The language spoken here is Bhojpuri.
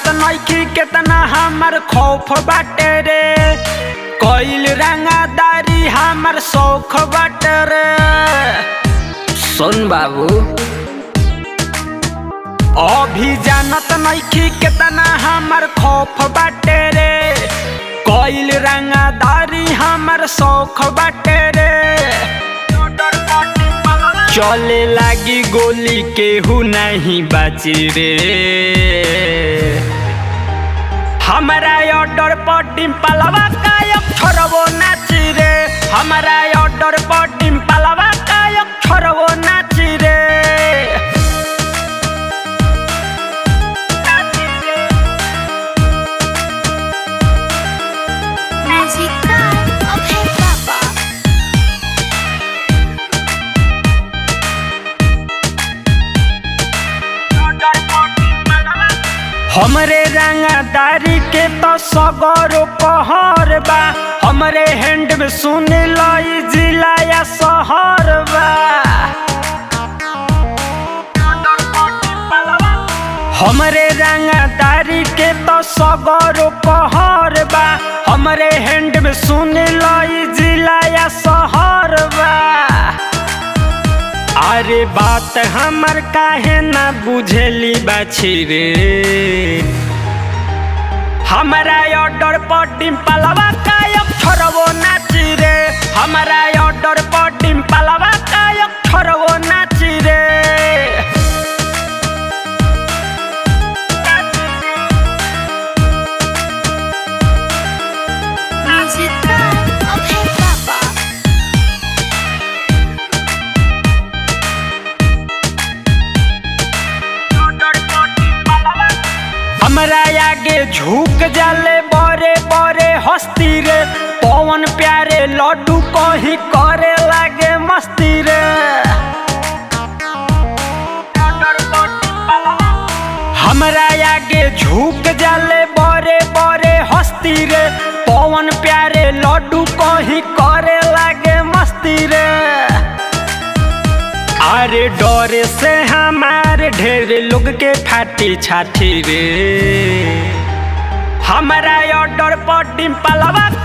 नइखी केतना हमर खौफ बाटे रे कइल रंगादारी हमर शौख बाटे रे सुन बाबू अभी जानत नइखी केतना हमर खौफ बाटे रे कइल रंगादारी हमर शौख बाटे रे चले लागी गोली केहू नहीं बाची रे हमारा ऑर्डर पर डिम्पलवा कायक छोड़बो नाची रे हमारा ऑर्डर पर डिम्पलवा कायक छोड़बो नाची रे Magic Pride of Hey Papa. हमरे रंगदारी के तो सगरो कहर बा हमरे हैंड में सुन लाई जिला या शहर बा हमरे रंगदारी के तो सगरो कहर बा हमरे हैंड में सुन लाई जिला या शहर बा अरे बात हमर काहे ना बुझेली बाछी रे हमारा ऑर्डर पर डिम्पलवा कायक छोड़बो नाची रे हमारा ऑर्डर पर डिम्पलवा कायक छोड़बो नाची रे Magic Pride of Hey Papa. हमरा आगे झुक जाले बड़े बड़े हस्ती रे पवन प्यारे लड्डू कहीं करे लागे मस्ती रे हमरा आगे झुक जाले बड़े बड़े हस्ती रे पवन प्यारे लड्डू कहीं करे लागे मस्ती रे अरे डरे से हमारे ढेर लोग के फाटी छाती रे हमारा ऑर्डर पर डिम्पलवा